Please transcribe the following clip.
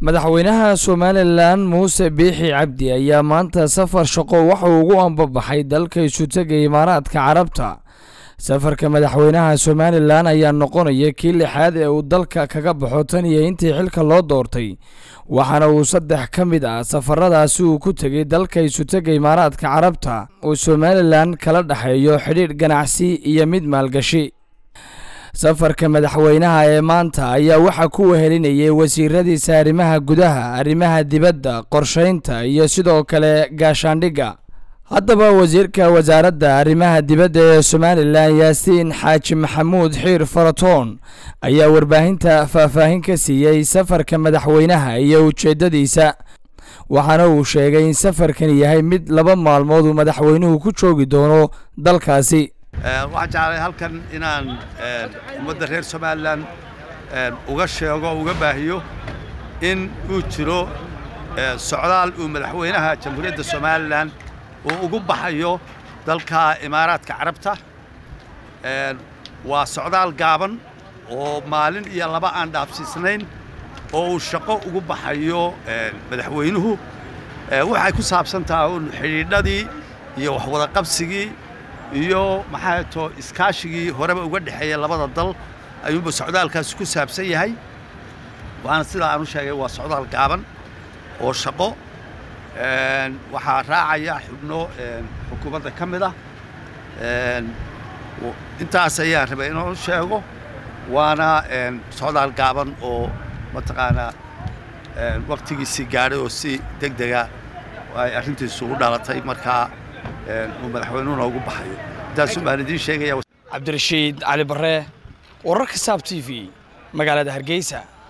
madaxweynaha somalilan muuse biixi cabdi ayaa maanta safar shaqo waxauu ugu ambabaxay dalka isutega imaaraadka carabta safarka madaxweynaha somalilan ayaa noqonaya kii lixaad ee uu dalka kaga baxo tan iyo intii xilka loo doortay waxaana uu saddex ka mid ah safaradaasi uu ku tegay dalka isutega imaaraadka carabta uu somalilan kala dhexeeyo xidhiidh ganacsi iyo mid maalgashi safarka madaxweynaha ee maanta ayaa waxaa ku wehelinayay wasiiradiisa arrimaha gudaha arrimaha dibadda qorshaynta iyo sidoo kale gaashaandhigga haddaba wasiirka wasaaradda arrimaha dibadda ee somalilan yaasiin xaaji maxamuud xiir faratoon ayaa warbaahinta faahfaahin ka siiyey safarka madaxweynaha iyo ujeeddadiisa waxaana uu sheegay in safarkan yahay mid laba maalmood uu madaxweynuhu ku joogi doono dalkaasi waxaan jeclay halkan inaan ummadda reer somalilan uga sheego uga baahiyo in uu jiro socdaal uu madaxweynaha jamhuuriyadda somalilan uu ugu baxayo dalka imaaraadka carabta waa socdaal gaaban oo maalin iyo laba aan dhaafsiisnayn oo uu shaqo ugu baxayo madaxweynuhu waxay ku saabsan tahay un xidhiidhadii iyo waxwadaqabsigii iyo maxaa to iskaashigii horeba uga dhexeeya labada dal ayuunba socdaalkaasi ku saabsan yahay waana sidaa aan u sheegay waa socdaal gaaban oo shaqo waxaa raacaya xubno xukuumadda ka mid ah intaas ayaan rabay inuu sheego waana socdaal gaaban oo mataqaanaa waktigiisii gaadhay oo si deg dega ay arrintiisu u dhalatay markaa uu madaxweynuhuna ugu baxayo intaasuu baan idiin sheegaya cabdirashiid cali barre wararka saab t v magaalada hargeysa